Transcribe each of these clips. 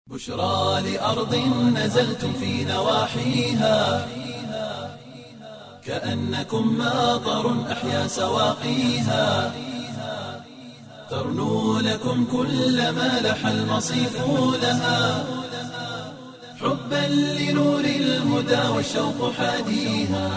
بشرى لأرض نزلتم في نواحيها كأنكم ماطر أحيا سواقيها ترنو لكم كل ما لح المصيف لها حبا لنور الهدى والشوق حاديها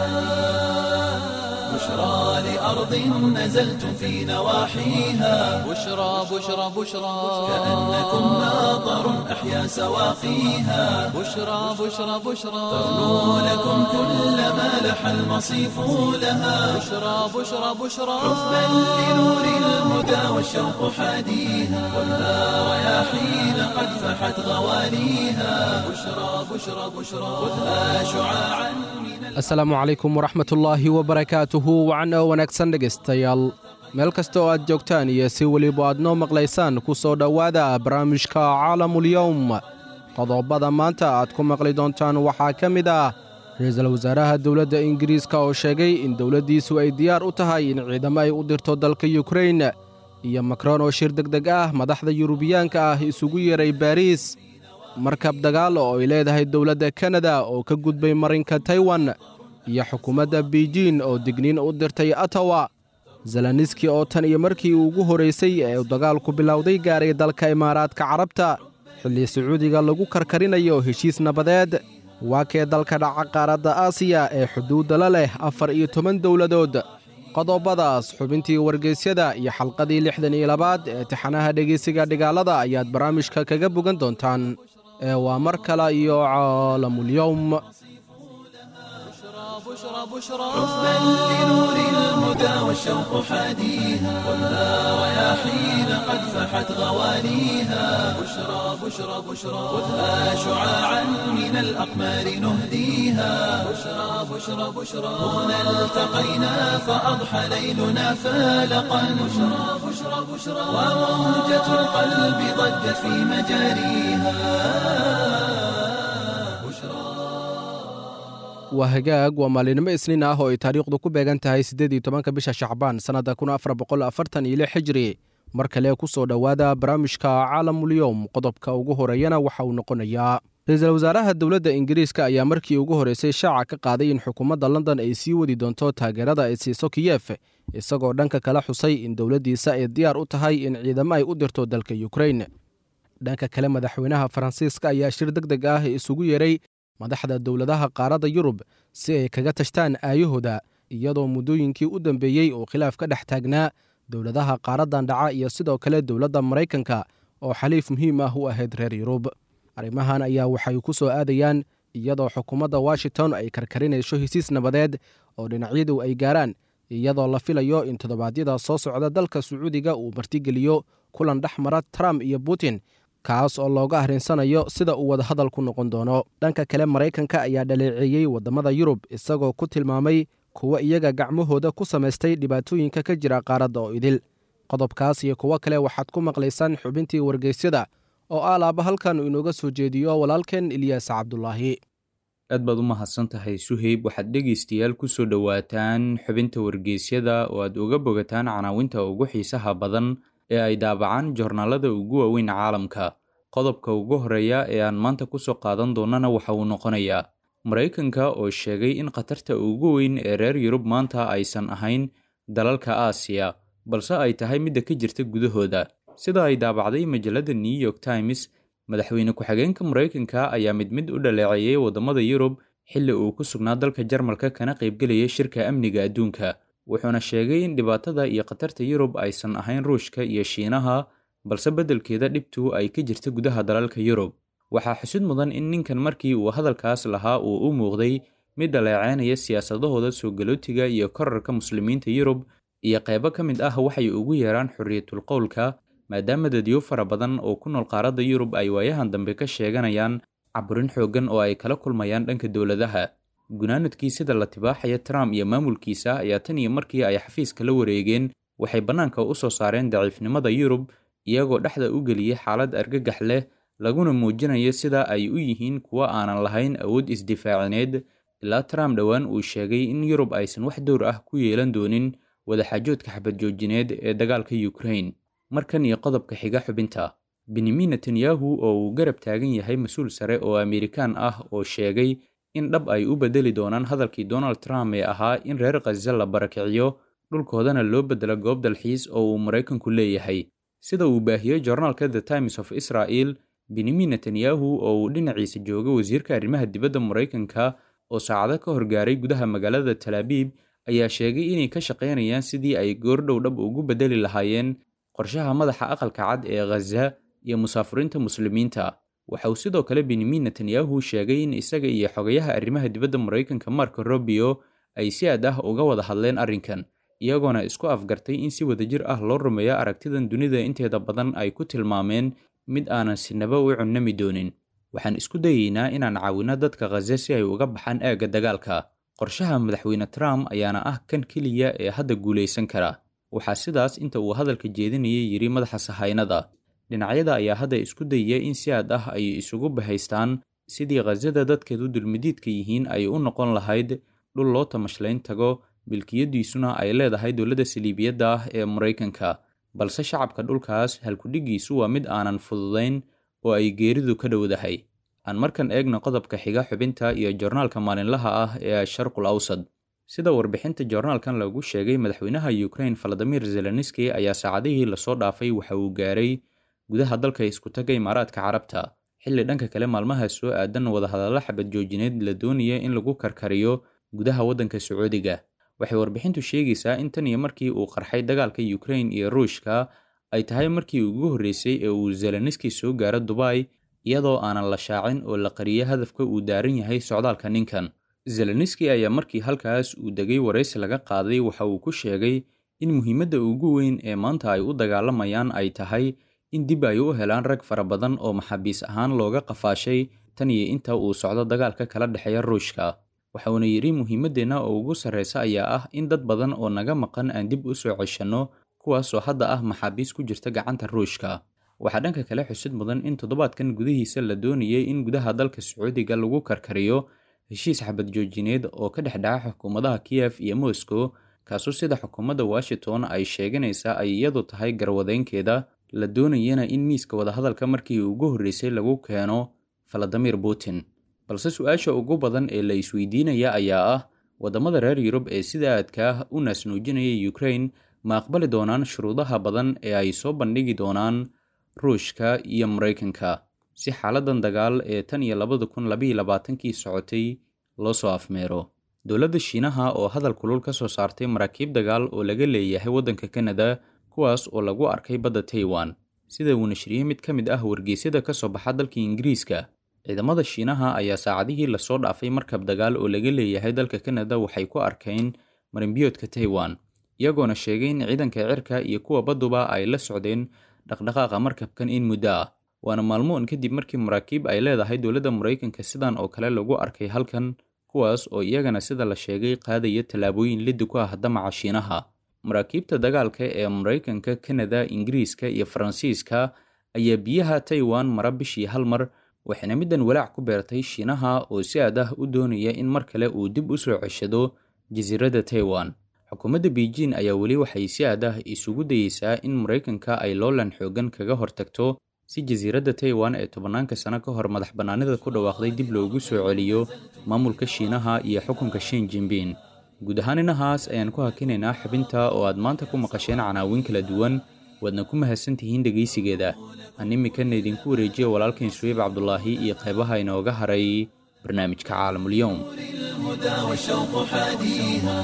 بشرى لأرض نزلتم في نواحيها بشرى بشرى بشرى كأنكم ماطر أحيا سواقيها بشرى بشرى بشرى ترنو لكم كل ما لح المصيف لها بشرى بشرى بشرى حبا لنور الهدى والشوق حاديها خذها رياحين قد فحت غواليها بشرى بشرى بشرى خذها شعاعا من asalaamu calaykum waraxmatullaahi wabarakaatuhu wacan oo wanaagsan dhegaystayaal meel kasta oo aad joogtaan iyo si weliba aad noo maqlaysaan ku soo dhowaada barnaamijka caalamulyowm qodobada maanta aad ku maqli doontaan waxaa ka mid ah ra-iisul wasaaraha dowladda ingiriiska oo sheegay in dowladdiisu ay diyaar u tahay in ciidamo ay u dirto dalka yukrain iyo makron oo shir deg deg ah madaxda yurubiyaanka ah isugu yeeray baariis markab dagaal oo ay leedahay dowladda kanada oo ka gudbay marinka taiwan iyo xukuumadda beijin oo digniin u dirtay atawa zelaniski oo tan iyo markii ugu horraysay ee uu dagaalku bilowday gaaray dalka imaaraadka carabta xilli sacuudiga lagu karkarinayo heshiis nabadeed waa kee dalka dhaca qaaradda aasiya ee xuduudda la leh afar iyo toban dowladood qodobadaas xubintii wargeysyada iyo xalqadii lixdan iyo labaad ee tixanaha dhegeysiga dhigaalada ayaad barnaamijka kaga bogan doontaan ee waa mar kale iyo caalamulyowm بشرى بشرى حبا لنور الهدى والشوق حاديها خذها رياحين قد فحت غواليها بشرى بشرى بشرى خذها شعاعا من الأقمار نهديها بشرى بشرى بشرى هنا التقينا فأضحى ليلنا فالقا بشرى بشرى بشرى وموجة القلب ضجت في مجاريها بشرى waa hagaag waa maalinimo isniin ah oo ay taariikhdu ku beegan tahay siddeed iyo tobanka bisha shacbaan sannadda kun afar boqol afartan iyo lix xijri mar kale ku soo dhowaada barnaamijka caalamulyowm qodobka ugu horeeyana waxa uu noqonayaa ra-iisul wasaaraha dowladda ingiriiska ayaa markii ugu horreysay shaaca ka qaaday in xukuumadda london ay sii wadi doonto taageerada ay siiso kiyef isagoo dhanka kala xusay in dowladdiisa ay diyaar u tahay in ciidamo ay u dirto dalka yukrain dhanka kale madaxweynaha faransiiska ayaa shir deg deg ah isugu yeeray madaxda dowladaha qaaradda yurub si ay kaga tashtaan aayahooda iyadoo muddooyinkii u dambeeyey uu khilaaf ka dhex taagnaa dowladaha qaaraddan dhaca iyo sidoo kale dowladda maraykanka oo xaliif muhiim ah u ahayd reer yurub arrimahan ayaa waxay ku soo aadayaan iyadoo xukuumadda washington ay karkarinayso hesiis nabadeed oo dhinacyadu ay gaaraan iyadoo la filayo in toddobaadyada soo socda dalka sacuudiga uu martigeliyo kulan dhex mara trump iyo putin kaas oo looga arrinsanayo sida uu wadahadal ku noqon doono dhanka kale maraykanka ayaa dhaleeceeyey waddamada yurub isagoo ku tilmaamay kuwa iyaga gacmahooda ku samaystay dhibaatooyinka ka jira qaaradda oo idil qodobkaas iyo kuwo kale waxaad ku maqlaysaan xubintii wargeysyada oo alaaba halkan uu inooga soo jeediyo walaalkeen ilyaas cabdulaahi aad baad u mahadsan tahay suheyb waxaad dhegaystayaal ku soo dhowaataan xubinta wargeysyada oo aad uga bogataan canaawinta ugu xiisaha badan ee ay daabacaan joornaalada ugu waaweyn caalamka qodobka ugu horeeya ee aan maanta ku soo qaadan doonana waxa uu noqonayaa maraykanka oo sheegay in khatarta ugu weyn ee reer yurub maanta aysan ahayn dalalka aasiya balse ay tahay midda ka jirta gudahooda sida ay daabacday majalladda new york times madaxweyne ku-xigeenka maraykanka ayaa mid mid u dhaleeceeyey waddamada yurub xilli uu ku sugnaa dalka jarmalka kana qaybgelaya shirka amniga adduunka wuxuuna sheegay in dhibaatada iyo khatarta yurub aysan ahayn ruushka iyo shiinaha balse beddelkeeda dhibtu ay ka jirta gudaha dalalka yurub waxaa xusud mudan in ninkan markii uu hadalkaas lahaa uu u muuqday mid dhaleeceynaya siyaasadahooda soo galootiga iyo korarka muslimiinta yurub iyo qaybo ka mid ah waxay ugu yeeraan xorriyatul qowlka maadaama dadyo fara badan oo ku nool qaaradda yurub ay waayahan dambe ka sheeganayaan caburin xooggan oo ay kala kulmayaan dhanka dowladaha gunaanadkii sida la tibaaxaya trump iyo maamulkiisa ayaa tan iyo markii ay xafiiska la wareegeen waxay bannaanka u soo saareen daciifnimada yurub iyagoo dhexda u geliyey xaalad argagax leh laguna muujinayo sida ay u yihiin kuwo aanan lahayn awood isdifaacineed ilaa trump dhowaan uu sheegay in yurub aysan wax dowr ah ku yeelan doonin wadaxaajoodka xabad joojineed ee dagaalka ukraine markan iyo qodobka xiga xubinta benyamin netanyahu oo uu garab taagan yahay mas-uul sare oo amerikaan ah oo sheegay in dhab ay u bedeli doonaan hadalkii donald trump ee ahaa in reer khaza la barakiciyo dhulkoodana loo bedelo goob dalxiis oo uu maraykanku leeyahay sida uu baahiyey joornaalka the times of israel benyamin netanyahu oo uu dhinaciisa jooga wasiirka arrimaha dibadda maraykanka oo saacado ka horgaaray gudaha magaalada talaabiib ayaa sheegay inay ka shaqaynayaan sidii ay goordhow dhab ugu bedeli lahaayeen qorshaha madaxa aqalka cad ee khaza iyo musaafuriinta muslimiinta waxa uu sidoo kale benyamin netanyahu sheegay in isaga iyo xogayaha arrimaha dibadda maraykanka marko robio ay si aad ah uga wada hadleen arrinkan iyagoona isku afgartay in si wadajir ah loo rumeeyo aragtidan dunida inteeda badan ay ku tilmaameen mid aanan sinaba u cunnami doonin waxaan isku dayeynaa inaan caawinno dadka khaza si ay uga baxaan aagga dagaalka qorshaha madaxweyne trump ayaana ah kan keliya ee hadda guulaysan kara waxaa sidaas inta uu hadalka jeedinayay yidhi madaxa sahaynada dhinacyada ayaa hadda isku dayaya in si aad ah ay isugu bahaystaan sidii khazada dadkeedu dulmidiidka yihiin ay u noqon lahayd dhul loo tamashlayn tago milkiyadiisuna ay leedahay dowladda saliibiyadda ah ee maraykanka balse shacabka dhulkaas halkudhigiisu waa mid aanan fududayn oo ay geeridu ka dhowdahay aan markan eegna qodobka xiga xubinta iyo joornaalka maalinlaha ah ee sharqul awsad sida warbixinta joornaalkan lagu sheegay madaxweynaha ukrain valadimir zelenski ayaa saacadihii lasoo dhaafay waxa uu gaaray gudaha dalka iskutaga imaaraadka carabta xilli dhanka kale maalmaha soo aadan wadahadallo xabad joojineed la doonaya in lagu karkariyo gudaha waddanka sacuudiga waxay warbixintu sheegaysaa in tan iyo markii uu qarxay dagaalka ukrain iyo ruushka ay tahay markii ugu horreysay ee uu zelenski soo gaaro dubai iyadoo aanan la shaacin oo la qariyo hadafka uu daaran yahay socdaalka ninkan zelenski ayaa markii halkaas uu degay waraysi laga qaaday waxa uu ku sheegay in muhiimadda ugu weyn ee maanta ay u dagaalamayaan ay tahay in dib ay u helaan rag fara badan oo maxaabiis ahaan looga qafaashay tan iyo inta uu socdo dagaalka kala dhexeeya ruushka waxa uuna yidhi muhiimaddeenna oo ugu sarreysa ayaa ah in dad badan oo naga maqan aan dib u soo ceshanno kuwaasoo hadda ah maxaabiis ku jirta gacanta ruushka waxaa dhanka kale xusid mudan in toddobaadkan gudihiisa la doonayay in gudaha dalka sacuudiga lagu karkariyo heshiis xabad joojineed oo ka dhex dhaca xukuumadaha kiyef iyo moscow kaasoo sida xukuumadda washington ay sheeganaysaa ay iyadu tahay garwadeynkeeda la doonayana in miiska wadahadalka markii ugu horreysay lagu keeno valadimir putin balse su-aasha ugu badan ee la isweydiinaya ayaa ah waddamada reer yurub ee sida aadka ah u naasnuujinaya ukrain ma aqbali doonaan shuruudaha badan ee ay soo bandhigi doonaan ruushka iyo maraykanka si xaaladan dagaal ee tan iyo labada kun labaiyo labaatankii socotay loo soo afmeero dowladda shiinaha oo hadal kulul ka soo saartay maraakiib dagaal oo laga leeyahay waddanka kanada kuwaas oo lagu arkay badda taiwan sida uu nashriyey mid ka mid ah wargeysyada ka soo baxa dalka ingiriiska ciidamada shiinaha ayaa saacadihii lasoo dhaafay markab dagaal oo laga leeyahay dalka kanada waxay ku arkeen marinbiyoodka taiwan iyagoona sheegay in ciidanka cirka iyo kuwa badduba ay la socdeen dhaqdhaqaaqa markabkan in muddo ah waana maalmoon kadib markii maraakiib ay leedahay dowladda maraykanka sidan oo kale lagu arkay halkan kuwaas oo iyagana sida la sheegay qaadaya tallaabooyin liddi ku ah damaca shiinaha maraakiibta dagaalka ee maraykanka kanada ingiriiska iyo faransiiska ayaa biyaha taiwan mara bishii hal mar waxayna middan walaac ku beertay shiinaha oo si aad ah u doonaya in mar kale uu dib u soo ceshado jasiiradda taiwan xukuumadda beijing ayaa weli waxay si aad ah isugu dayeysaa in maraykanka ay loolan xoogan kaga hortagto si jasiiradda taiwan ee tobanaanka sano ka hor madax bannaanida ku dhawaaqday dib loogu soo celiyo maamulka shiinaha iyo xukunka shin jinbin guud ahaan inahaas ayaan ku hakinaynaa xubinta oo aad maanta ku maqasheen canaawin kala duwan waadna ku mahadsantihiin dhegaysigeeda aan iminkana idinku wareejiya walaalkain suweyb cabdulaahi iyo qaybaha inooga haray barnaamijka caalamulyoum الهدى والشوق حاديها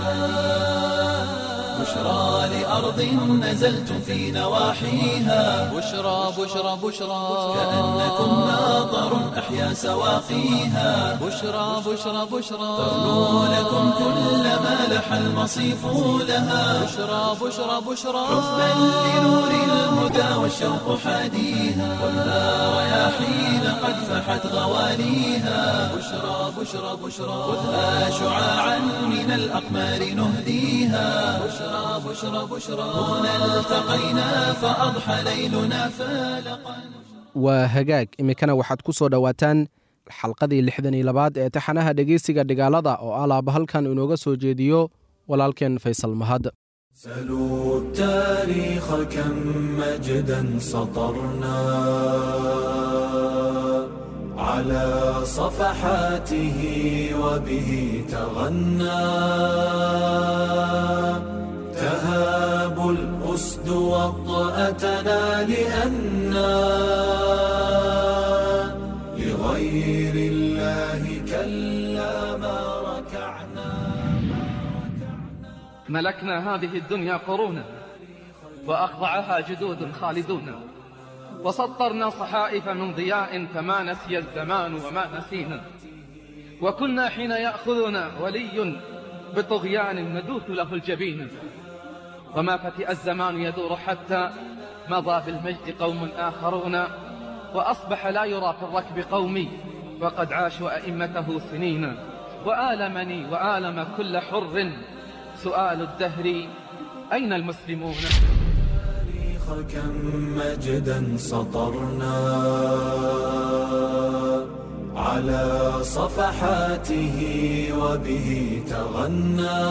بشرى لأرض نزلتم في نواحيها بشرى بشرى بشرى كأنكم ناظر أحيا سواقيها بشرى بشرى بشرى تغنو لكم كل ما لح المصيف لها بشرى بشرى بشرى حبا لنور الهدى والشوق حاديها خذها رياحين قد فحت غواليها بشرى بشرى بشرى خذها شعاعا من الأقمار نهديها بشرى بشرى بشرى هنا التقينا فأضحى ليلنا فالقا waa hagaag iminkana waxaad ku soo dhowaataan xalqadii lixdan iyo labaad ee taxanaha dhegeysiga dhigaalada oo alaaba halkan inooga soo jeediyo walaalkeen faysal mahad سلوا التاريخ كم مجدا سطرنا على صفحاته وبه تغنى تهاب الأسد وطأتنا لأنا لغير الله كلا ما ركعنا ملكنا هذه الدنيا قرونا وأخضعها جدود خالدون وسطرنا صحائف من ضياء فما نسي الزمان وما نسينا وكنا حين يأخذنا ولي بطغيان ندوث له الجبين وما فتئ الزمان يدور حتى مضى بالمجد قوم آخرون وأصبح لا يرى في الركب قومي وقد عاشوا أئمته سنين وآلمني وآلم كل حر سؤال الدهر أين المسلمون التاريخ كم مجدا سطرنا على صفحاته وبه تغنى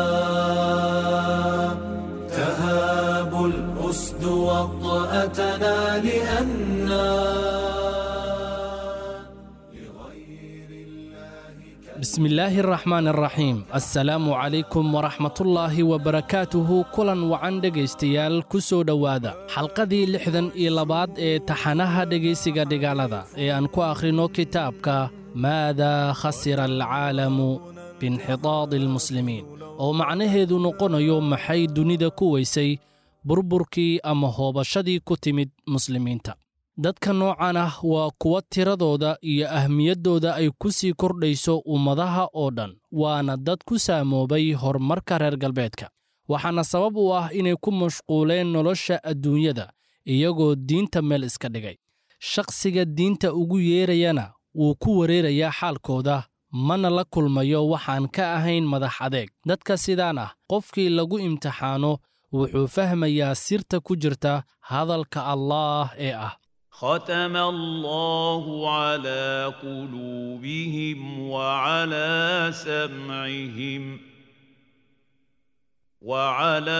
تهاب الأسد وطأتنا لأنا بسم الله الرحمن الرحيم السلام عليكم ورحمة الله وبركاته kulan wacan dhegaystayaal ku soo dhowaada xalqadii lixdan iyo labaad ee taxanaha dhegaysiga dhigaalada ee aan ku akhrino kitaabka maadaa khasira alcaalamu biinxitaadi almuslimiin oo macnaheedu noqonayo maxay dunida ku weysay burburkii ama hoobashadii ku timid muslimiinta dadka noocan ah waa kuwa tiradooda iyo ahmiyaddooda ay ku sii kordhayso ummadaha oo dhan waana dad ku saamoobay horumarka reer galbeedka waxaana sabab u ah inay ku mashquuleen nolosha adduunyada iyagoo diinta meel iska dhigay shakhsiga diinta ugu yeerayana wuu ku wareerayaa xaalkooda mana la kulmayo waxaan ka ahayn madax adeeg dadka sidaan ah qofkii lagu imtixaano wuxuu fahmayaa sirta ku jirta hadalka allaah ee ah ختم الله على قلوبهم وعلى سمعهم وعلى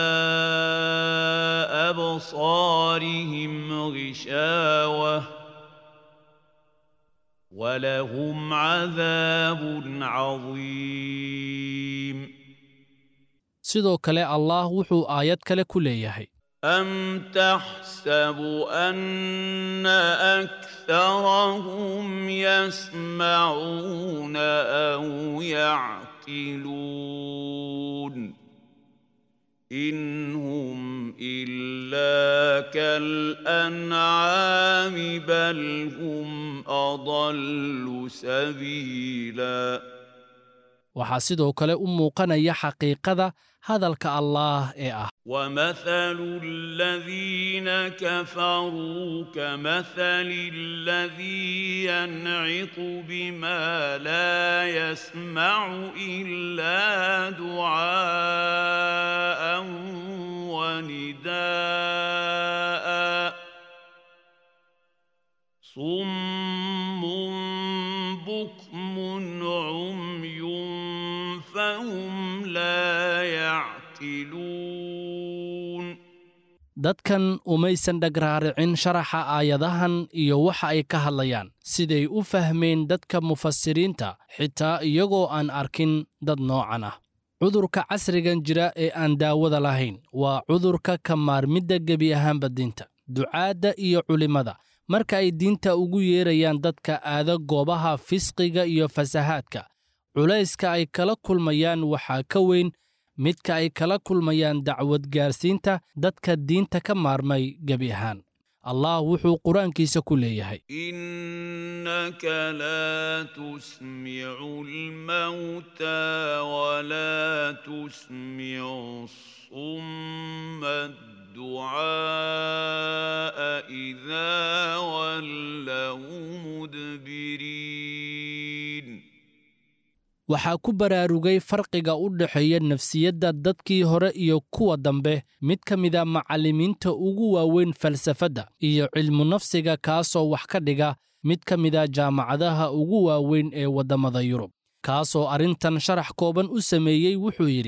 ابصارهم غشاوه ولهم عذاب عظيم sidoo kale allaah wuxuu aayad kale ku leeyahay أم تحسب أن أكثرهم يسمعون أو يعقلون إن هم إلا كالأنعام بل هم أضل سبيلاً waxaa sidoo kale u muuqanaya xaqiiqada hadalka allaah ee ah ومثل الذين كفروا كمثل الذي ينعق بما لا يسمع إلا دعاء ونداء صم بكم عمي فهم لا يعقلون dadkan umaysan dhagraaricin sharaxa aayadahan iyo waxa ay ka hadlayaan siday u fahmeen dadka mufasiriinta xitaa iyagoo aan arkin dad noocan ah cudurka casrigan jira ee aan daawada lahayn waa cudurka ka maarmidda gebi ahaanba diinta ducaadda iyo culimmada marka ay diinta ugu yeerayaan dadka aada goobaha fisqiga iyo fasahaadka culayska ay kala kulmayaan waxaa ka weyn midka ay kala kulmayaan dacwad gaarsiinta dadka diinta ka maarmay gebi ahaan allah wuxuu qur-aankiisa ku leeyahay إنك لا تسمع الموتى ولا تسمع الصم الدعاء إذا ولوا مدبرين waxaa ku baraarugay farqiga u dhexeeya nafsiyadda dadkii hore iyo kuwa dambe mid ka mida macallimiinta ugu waaweyn falsafadda iyo cilmu nafsiga kaasoo wax ka dhiga mid ka mida jaamacadaha ugu waaweyn ee waddamada yurub kaasoo arrintan sharax kooban u sameeyey wuxuu yidhi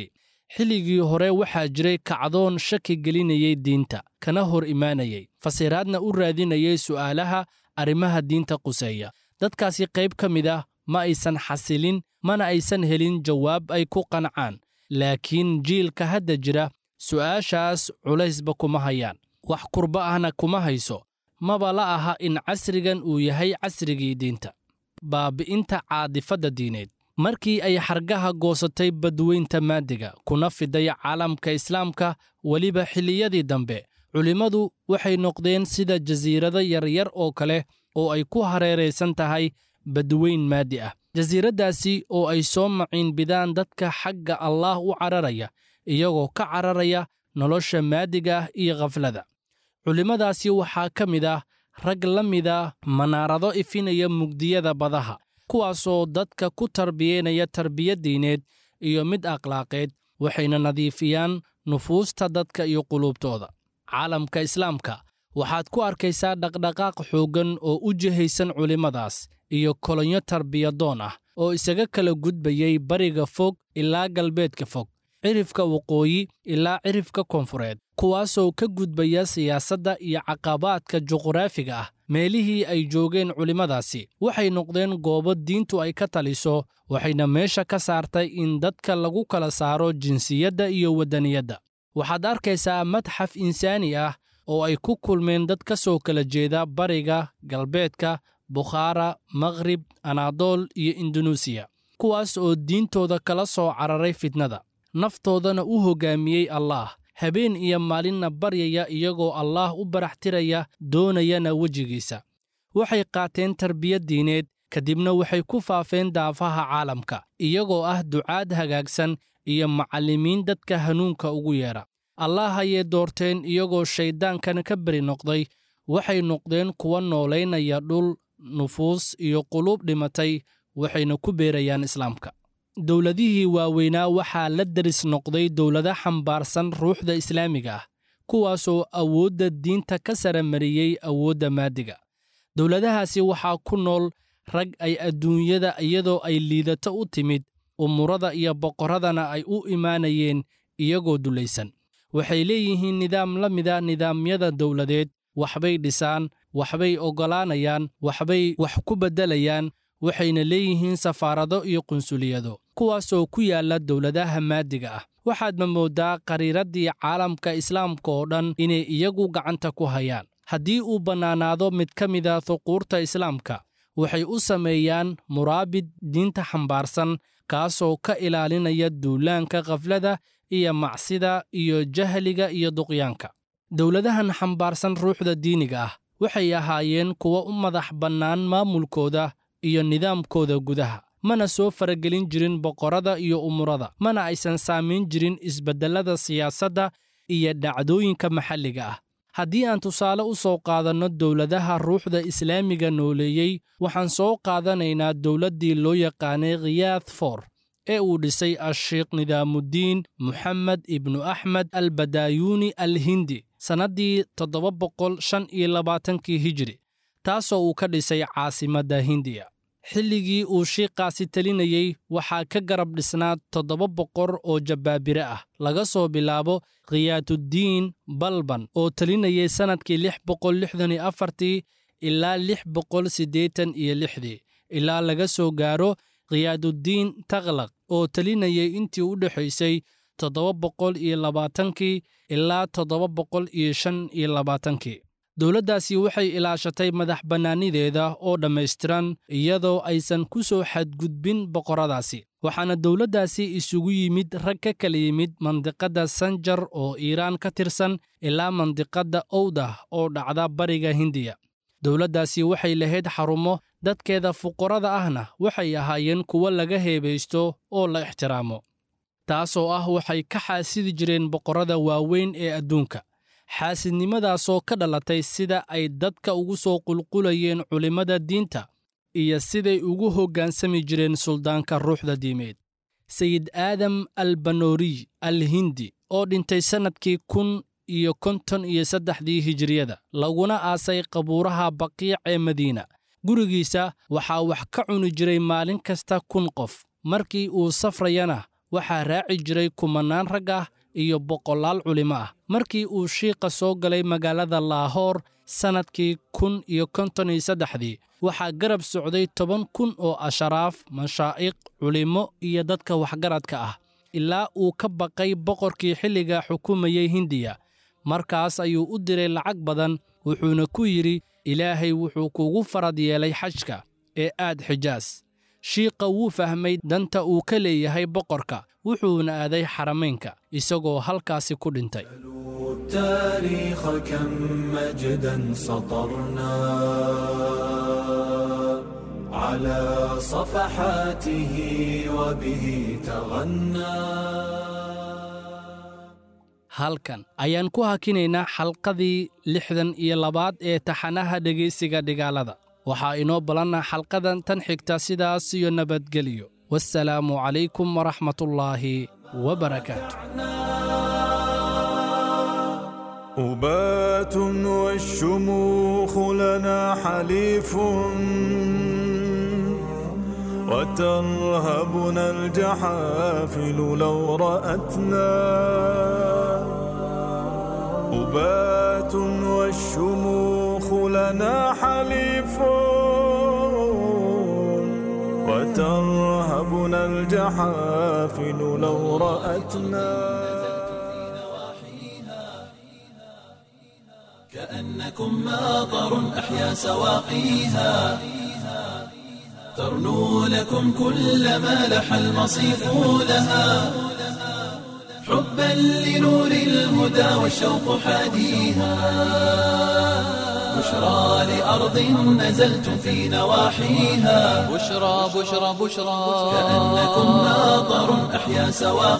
xilligii hore waxaa jiray kacdoon shaki gelinayay diinta kana hor imaanayay fasiraadna u raadinayay su'aalaha arrimaha diinta quseeya dadkaasi qayb ka mid ah ma aysan xasilin mana aysan helin jawaab ay ku qancaan laakiin jiilka hadda jira su'aashaas culaysba kuma hayaan wax kurba ahna kuma hayso maba la aha in casrigan uu yahay casrigii diinta baabi'inta caadifadda diineed markii ay xargaha goosatay badweynta maadiga kuna fiday caalamka islaamka weliba xilliyadii dambe culimmadu waxay noqdeen sida jasiirado yaryar oo kale oo ay ku hareeraysan tahay badweyn maadi ah jasiiraddaasi oo ay soo maciinbidaan dadka xagga allaah u cararaya iyagoo ka cararaya nolosha maadiga ah iyo khaflada culimmadaasi waxaa ka mid ah rag la mida manaarado ifinaya mugdiyada badaha kuwaasoo dadka ku tarbiyeynaya tarbiyad diineed iyo mid akhlaaqeed waxayna nadiifiyaan nufuusta dadka iyo quluubtooda caalamka islaamka waxaad ku arkaysaa dhaqdhaqaaq xooggan oo u jihaysan culimmadaas iyo kolonyo tarbiyadoon ah oo isaga kala gudbayay bariga fog ilaa galbeedka fog cirifka waqooyi ilaa cirifka koonfureed kuwaasoo ka gudbaya siyaasadda iyo caqabaadka juqraafiga ah meelihii ay joogeen culimmadaasi waxay noqdeen goobo diintu ay ka taliso waxayna meesha ka saartay in dadka lagu kala saaro jinsiyadda iyo waddaniyadda waxaad arkaysaa madxaf insaani ah oo ay ku kulmeen dad ka soo kala jeeda bariga galbeedka bukhaara makhrib anaadool iyo indunuusiya kuwaas oo diintooda kala soo cararay fitnada naftoodana u hoggaamiyey allaah habeen iyo maalinna baryaya iyagoo allaah u baraxtiraya doonayana wejigiisa waxay qaateen tarbiyad diineed kadibna waxay ku faafeen daafaha caalamka iyagoo ah ducaad hagaagsan iyo macallimiin dadka hanuunka ugu yeedha allaah ayay doorteen iyagoo shayddaankan ka beri noqday waxay noqdeen kuwa noolaynaya dhul nufuus iyo quluub dhimatay waxayna ku beerayaan islaamka dowladihii waaweynaa waxaa la deris noqday dowlado xambaarsan ruuxda islaamiga ah kuwaasoo awoodda diinta ka sara mariyey awoodda maadiga dowladahaasi waxaa ku nool rag ay adduunyada iyadoo ay liidato u timid umurada iyo boqorradana ay u imaanayeen iyagoo dulaysan waxay leeyihiin nidaam la mida nidaamyada dowladeed waxbay dhisaan waxbay oggolaanayaan waxbay wax ku beddelayaan waxayna leeyihiin safaarado iyo qunsuliyado kuwaasoo ku yaalla dowladaha maadiga ah waxaadma mooddaa qariiraddii caalamka islaamka oo dhan inay iyagu gacanta ku hayaan haddii uu bannaanaado mid ka mida huquurta islaamka waxay u sameeyaan muraabid diinta xambaarsan kaasoo ka ilaalinaya duulaanka khaflada iyo macsida iyo jahliga iyo duqyaanka dowladahan xambaarsan ruuxda diiniga ah waxay ahaayeen kuwa u madax bannaan maamulkooda iyo nidaamkooda gudaha mana soo faragelin jirin boqorrada iyo umurada mana aysan saamayn jirin isbeddellada siyaasadda iyo dhacdooyinka maxalliga ah haddii aan tusaale u soo qaadanno dowladaha ruuxda islaamiga nooleeyey waxaan soo qaadanaynaa dowladdii loo yaqaanay khiyaad for ee uu dhisay asheikh nidaamudiin moxamed ibnu axmed albadaayuuni al hindi sannaddii toddoba boqol shan iyo labaatankii hijiri taasoo uu ka dhisay caasimadda hindiya xilligii uu shiiqaasi telinayey waxaa ka garab dhisnaa toddoba boqor oo jabbaabire ah laga soo bilaabo khiyaatuddiin balban oo telinayay sannadkii lix boqol lixdan iyo afartii ilaa lix boqol siddeetan iyo lixdii ilaa laga soo gaaro khiyaaduddiin takhlaq oo telinayay intii u dhexaysay toddoba boqol iyo labaatankii ilaa toddoba boqol iyo shan iyo labaatankii dowladdaasi waxay ilaashatay madax bannaanideeda oo dhammaystiran iyadoo aysan ku soo xadgudbin boqorradaasi waxaana dowladdaasi isugu yimid rag ka kala yimid mandiqadda sanjar oo iiraan ka tirsan ilaa mandiqadda owdah oo dhacda bariga hindiya dowladdaasi waxay lahayd xarumo dadkeeda fuqarada ahna waxay ahaayeen kuwo laga heebaysto oo la ixtiraamo taasoo ah waxay ka xaasidi jireen boqorrada waaweyn ee adduunka xaasidnimadaasoo ka dhalatay sida ay dadka ugu soo qulqulayeen culimmada diinta iyo siday ugu hoggaansami jireen suldaanka ruuxda diimeed sayid aadam al banooriy al hindi oo dhintay sannadkii kun iyo konton iyo saddexdii hijiriyada laguna aasay qabuuraha baqiic ee madiina gurigiisa waxaa wax ka cuni jiray maalin kasta kun qof markii uu safrayana waxaa raaci jiray kumannaan rag ah iyo boqolaal culimo ah markii uu shiiqa soo galay magaalada laahoor sannadkii kun iyo konton iyo saddexdii waxaa garab socday toban kun oo asharaaf mashaa'iq culimmo iyo dadka waxgaradka ah ilaa uu ka baqay boqorkii xilliga xukumayey hindiya markaas ayuu u diray lacag badan wuxuuna ku yidhi ilaahay wuxuu kugu farad yeelay xajka ee aad xijaas shiiqa wuu fahmay danta uu ka leeyahay boqorka wuxuuna aaday xaramaynka isagoo halkaasi ku dhintay التاريخ كم مجدا سطرنا على صفحاته وبه تغنى halkan ayaan ku hakinaynaa xalqadii lixdan iyo labaad ee taxanaha dhegaysiga dhigaalada waxaa inoo ballanna xalqadan tan xigta sidaas iyo nabadgelyo wassalaamu calaykum waraxmatullaahi wabarakaatu أبات والشموخ لنا حليف وترهبنا الجحافل لو رأتنا أبات والشموخ لنا حليف وترهبنا الجحافل لو رأتنا كأنكم ماطر أحيا سواقيها ترنو لكم كل ما لح المصيف لها حبا لنور الهدى والشوق حاديها بشرى لأرض نزلتم في نواحيها بشرى بشرى بشرى كأنكم ماطر أحيا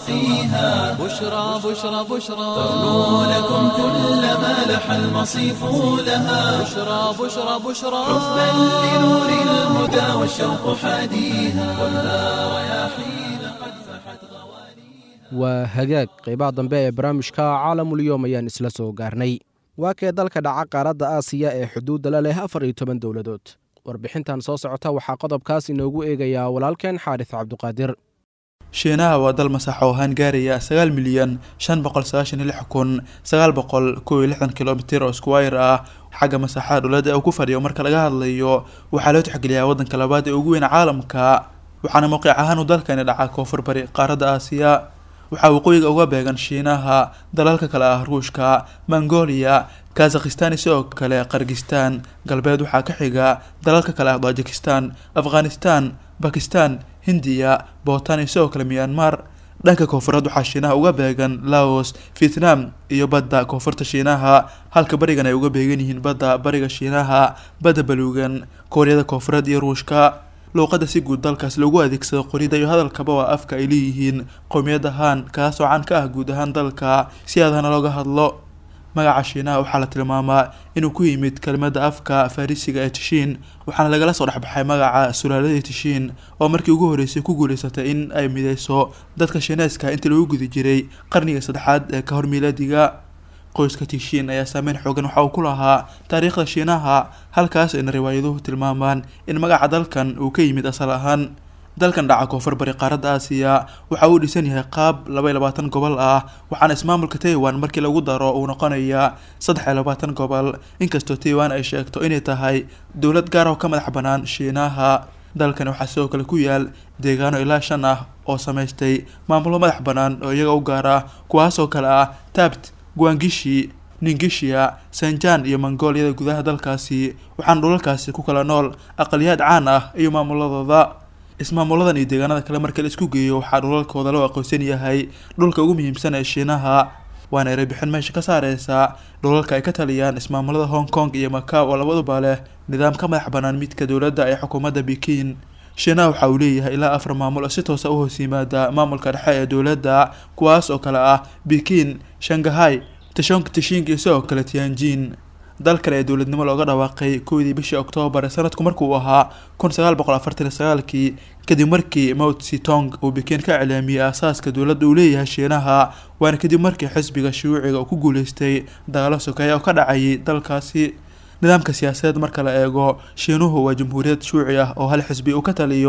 سواقيها بشرى بشرى بشرى ترنو لكم كل ما لح المصيف لها بشرى بشرى بشرى حبا لنور الهدى والشوق حاديها والنار رياحين قد فحت غواليها waa hagaag qaybaha dambe ee barnaamijka caalamulyoom ayaan isla soo gaarnay waa kee dalka dhaca qaaradda aasiya ee xuduudda la leh afar iyo toban dowladood warbixintan soo socota waxaa qodobkaas inoogu eegayaa walaalkeen xaaris cabduqaadir shiinaha waa dal masaxo ahaan gaaraya sagaal milyan shan boqol sagaashan iyo lix kun sagaal boqol kow iyo lixdan kilomitir oo squire ah xagga masaxaha dowladda uu ku fadhiyo marka laga hadlayo waxaa loo tixgeliyaa waddanka labaad ee ugu weyn caalamka waxaana mowqic ahaan uu dalkani dhacaa koonfur bari qaaradda aasiya waxaa waqooyiga uga beegan shiinaha dalalka kale ah ruushka mongolia kazakhistan sidoo kale qargistan galbeed waxaa ka xiga dalalka kale ah tajikistan afghanistan bakistan hindiya bootan iyo sidoo kale myanmar dhanka koonfureed waxaa shiinaha uga beegan laos vietnam iyo badda koonfurta shiinaha halka barigan ay uga beegan yihiin badda bariga shiinaha badda baluugan kooriyada koonfureed iyo ruushka luuqadda si guud dalkaas loogu adeegsado qorida iyo hadalkaba waa afka ay leeyihiin qowmiyad ahaan kaasoo caan ka ah guud ahaan dalka si aadana looga hadlo magaca shiinaha waxaa la tilmaamaa inuu ku yimid kelmadda afka farisiga ee tishiin waxaana lagala soo dhexbaxay magaca sulaaladii tishiin oo markii ugu horreysay ku guuleysatay in ay mideyso dadka shiineeska intii lagu gudi jiray qarniga saddexaad ee ka hor miilaadiga qoyska tishiin ayaa saameyn xoogan waxa uu ku lahaa taariikhda shiinaha halkaas ayna riwaayaduhu tilmaamaan in magaca dalkan uu ka yimid asal ahaan dalkan dhaca koonfur bari qaaradda aasiya waxa uu dhisan yahay qaab laba iyo labaatan gobol ah waxaana ismaamulka taiwan markii lagu daro uu noqonayaa saddex iyo labaatan gobol inkastoo taiwan ay sheegto inay tahay dowlad gaar oo ka madax bannaan shiinaha dalkani waxaa sidoo kale ku yaal deegaano ilaa shan ah oo samaystay maamulo madax bannaan oo iyaga u gaar ah kuwaasoo kale ah tabt guangishi ningishiya sanjaan iyo mongoliyada gudaha dalkaasi waxaana dhulalkaasi ku kala nool aqaliyaad caan ah iyo maamuladooda ismaamuladan iyo deegaanada kale marka la isku geeyo waxaa dhulalkooda loo aqoonsan yahay dhulka ugu muhiimsan ee shiinaha waana erebixin meesha ka saareysa dhulalka ay ka taliyaan ismaamulada hong kong iyo macao oo labaduba leh nidaam ka madax bannaan midka dowladda ee xukuumadda bikin shiinaha waxa uu leeyahay ilaa afar maamul oo si toosa u hoos yimaada maamulka dhexe ee dowladda kuwaas oo kale ah bikin shanghai tashonk tishing iyo sidoo kale tianjin dal kale ee dowladnimo looga dhawaaqay kowdii bishii oktoobar sanadku markuu ahaa kun sagaal boqol afartan iyo sagaalkii kadib markii mount sitong uu bikin ka iclaamiyey aasaaska dowladda uu leeyahay shiinaha waana kadib markii xisbiga shuuciga uu ku guuleystay dagaalo sokeeya oo ka dhacayay dalkaasi nidaamka siyaasadeed marka la eego shiinuhu waa jamhuuriyad shuuci ah oo hal xisbi uu ka taliyo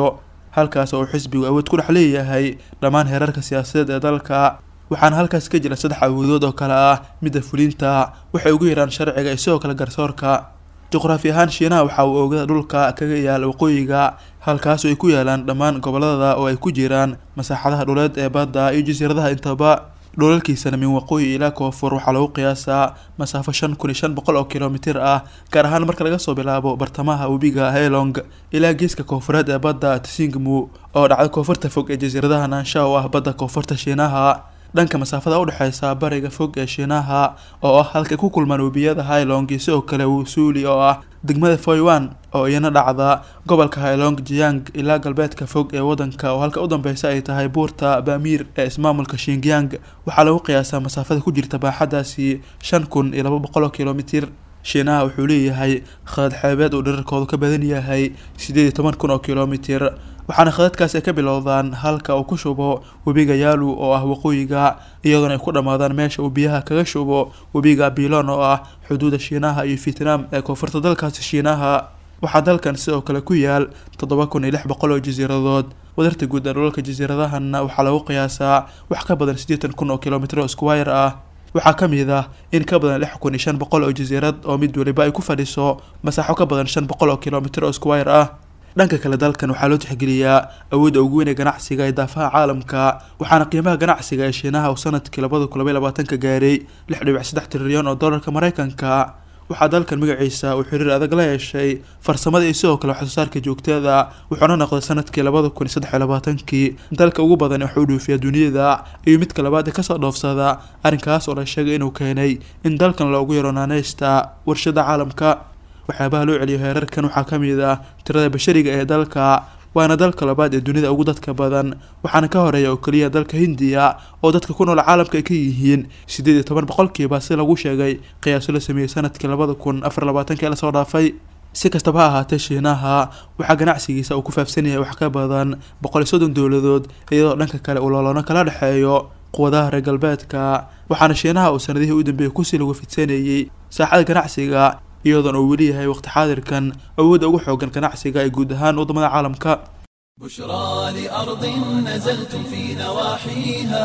halkaas oo uu xisbigu awood ku dhex leeyahay dhammaan heerarka siyaasadeed ee dalka waxaana halkaas ka jira saddex awoodood oo kale ah midda fulinta waxay ugu yaraan sharciga iyo sidoo kale garsoorka juqraafi ahaan shiinaha waxa uu oogada dhulka kaga yaal waqooyiga halkaas oo ay ku yaalaan dhammaan gobolada oo ay ku jiraan masaaxadaha dhuleed ee badda iyo jasiiradaha intaba dholalkiisana min waqooyi ilaa koonfur waxaa lagu qiyaasaa masaafo shan kun iyo shan boqol oo kilomitir ah gaar ahaan marka laga soo bilaabo bartamaha webiga helong ilaa geeska koonfureed ee badda tsingmu oo dhacda koonfurta fog ee jasiiradaha naansha oo ah badda koonfurta shiinaha dhanka masaafada udhexeysa bariga fog ee shiinaha oo ah halkay ku kulmaan webiyada hailong iyo sidoo kale wusuuli oo ah degmada foywan oo iyana dhacda gobolka hailong jiang ilaa galbeedka fog ee wadanka oo halka u dambeysa ay tahay buurta bamir ee ismaamulka shingyang waxaa lagu qiyaasaa masaafada ku jirta baaxadaasi shan kun iyo laba boqol oo kilomitir shiinaha wuxuu leeyahay khadad xeebeed uu dherarkoodu ka badan yahay sideed iyo toban kun oo kilomitir waxaana khadadkaas ay ka bilowdaan halka uu ku shubo webiga yaalu oo ah waqooyiga iyadoona ay ku dhammaadaan meesha uu biyaha kaga shubo webiga bilon oo ah xuduuda shiinaha iyo vietnam ee koonfurta dalkaasi shiinaha waxaa dalkan sidoo kale ku yaal toddoba kun iyo lix boqol oo jasiiradood wadarta guud ee dhulalka jasiiradahanna waxaa lagu qiyaasaa wax ka badan siddeetan kun oo kilomitir oo squire ah waxaa ka mid ah in ka badan lix kun iyo shan boqol oo jasiirad oo mid waliba ay ku fadhiso masaaxo ka badan shan boqol oo kilomitir oo squire ah dhanka kale dalkan waxaa loo tixgeliyaa awoodda ugu weyn ee ganacsiga ee daafaha caalamka waxaana qiimaha ganacsiga ee shiinaha uu sanadkii labada kun labaiy labaatanka gaaray lix dhibic saddex trilyan oo dollarka mareykanka waxaa dalkan magaciisa uu xiriir adag la yeeshay farsamada iyo sidoo kale waxsoosaarka joogtada wuxuuna noqday sanadkii labada kun iyo saddex iyo labaatankii dalka ugu badan ee wax u dhoofiya duniyada iyo midka labaad ee kasoo dhoofsada arrinkaas oo la sheegay inuu keenay in dalkan loogu yaro naaneysta warshada caalamka waxyaabaha loo celiyo heerarkan waxaa ka mid ah tirada bashariga ee dalka waana dalka labaad ee dunida ugu dadka badan waxaana ka horeeya oo keliya dalka hindiya oo dadka ku nool caalamka ay ka yihiin siddeed iyo toban boqolkiiba si lagu sheegay qiyaaso la sameeyey sanadkii labada kun afar labaatanka ee lasoo dhaafay si kastaba ha ahaatee shiinaha waxaa ganacsigiisa uu ku faafsan yahay wax ka badan boqol iyo soddon dowladood iyadoo dhanka kale uu looloono kala dhexeeyo quwadaha reer galbeedka waxaana shiinaha uu sanadihii u dambeeyey kusii lagu fidsanayey saaxada ganacsiga iyadoona uu weli yahay waqti xaadirkan awoodda ugu xoogan ganacsiga ee guud ahaan waddamada caalamka بشرى لأرض نزلتم في نواحيها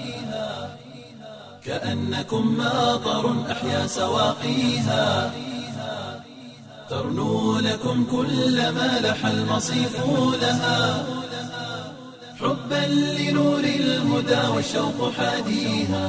كأنكم ماطر أحيا سواقيها ترنو لكم كل ما لح المصيف لها حبا لنور الهدى والشوق حاديها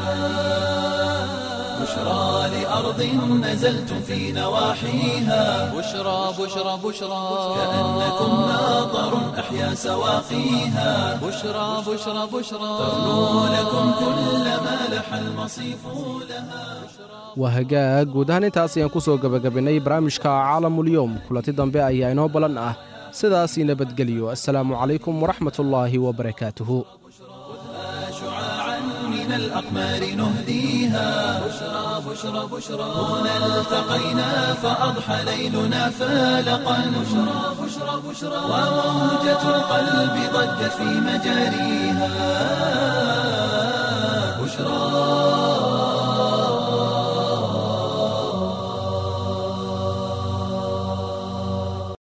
بشرى لأرض نزلتم في نواحيها بشرى بشرى بشرى كأنكم ماطر أحيا سواقيها بشرى بشرى بشرى ترنو لكم كل ما لح المصيف لها waa hagaag guud ahaan intaas ayaan ku soo gebagabinnay barnaamijka caalamulyoom kulanti dambe ayaa inoo ballan ah sidaasii nabadgelyo assalaamu calaykum waraxmatullaahi wabarakaatuhu شعاعا من الأقمار نهديها بشرى بشرى بشرى هنا التقينا فأضحى ليلنا فالقا بشرى بشرى بشرى وموجة القلب ضجت في مجاريها بشرى